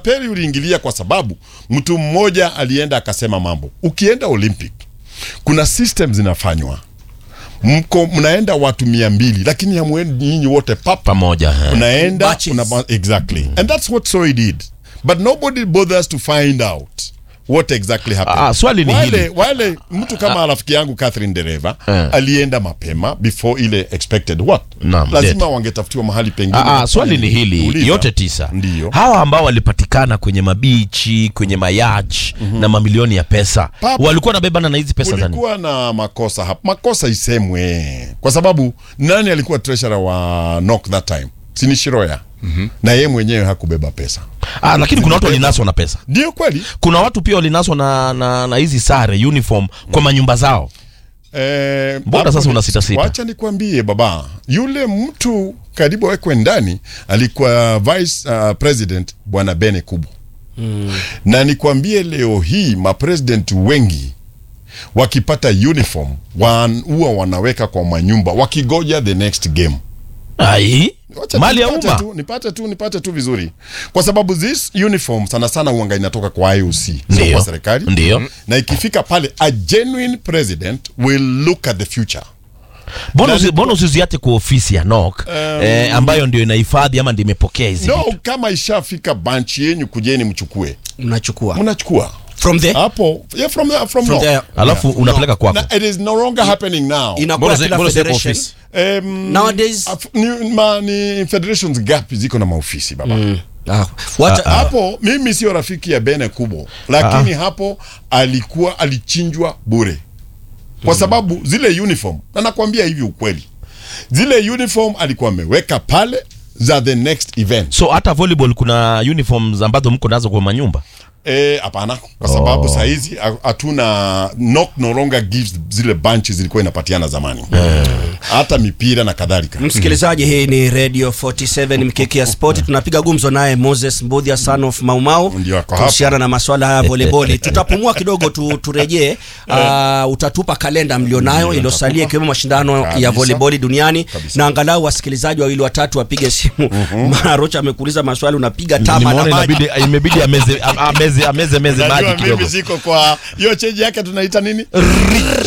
utapeli uliingilia kwa sababu mtu mmoja alienda akasema mambo. Ukienda Olympic kuna system zinafanywa, mko mnaenda watu mia mbili lakini hamwendi nyinyi wote papa pamoja eh. unaenda Batches. una, exactly and that's what Soy did but nobody bothers to find out what exactly happened Ah, swali ni wale, hili. wale mtu kama rafiki yangu Catherine Dereva Eh. alienda mapema before ile expected what Naam, lazima dead. wangetafutiwa mahali pengine Ah, ah, swali ni hili Uliza. yote tisa Ndiyo. hawa ambao walipatikana kwenye mabichi kwenye mayach na mamilioni ya pesa Papa. walikuwa nabebana na hizi pesa za nini? kulikuwa na makosa hapa makosa isemwe kwa sababu nani alikuwa treasurer wa NOC that time sini Shiroya na yeye mwenyewe hakubeba pesa ah, lakini kuna watu walinaswa na pesa ndio kweli kuna watu pia walinaswa na, na, na hizi sare uniform kwa manyumba zao Eh, Mbona hapo sasa ni- unasitasita? Wacha nikwambie baba, yule mtu karibu awekwe ndani alikuwa vice uh, president bwana Bene Kubo na nikwambie leo hii mapresident wengi wakipata uniform wan- huwa wanaweka kwa manyumba wakigoja the next game. ai Wacha mali ya nipate umma tu, nipate tu nipate tu vizuri, kwa sababu this uniform sana sana uanga inatoka kwa IOC sio Ndiyo. kwa serikali Ndiyo. na ikifika pale a genuine president will look at the future mbona Na usi- ni- mbona usiziate kwa ofisi ya NOC eh, ambayo ndio inahifadhi ama ndio imepokea hizi no vitu? kama ishafika banchi yenyu kujeni mchukue mnachukua mnachukua from the hapo yeah, from the, from, From no. there. alafu unapeleka kwako Na, it is no longer happening now inakuwa Mbona zi- kila mbona zi- federation office? um, Nowadays- af- ni, ma, ni federations gapi ziko na maofisi baba Ah, wacha- hapo mimi sio rafiki ya Bene Kubo lakini hapo alikuwa alichinjwa bure kwa sababu zile uniform na nakwambia hivi ukweli zile uniform alikuwa ameweka pale za the next event so hata volleyball kuna uniforms ambazo mko nazo kwa manyumba Eh, hapana kwa sababu oh. sahizi ha- hatuna NOC no longer gives zile bunches zilikuwa inapatiana zamani hata mipira na kadhalika msikilizaji hii ni radio 47 mkeki ya sport tunapiga gumzo naye moses mbudhia son of maumau Ndio ako hapa. kuhusiana na maswala haya ya voleboli tutapumua kidogo tu, turejee uh, utatupa kalenda mlionayo iliyosalia ikiwemo mashindano ya Kabisa. voleboli duniani Kabisa. na angalau wasikilizaji wawili watatu wapige simu maana rocha amekuuliza maswali unapiga tama na nimeona maji inabidi imebidi ameze am- ameze ameze meze maji Unajua kidogo mimi siko kwa hiyo cheji yake tunaita nini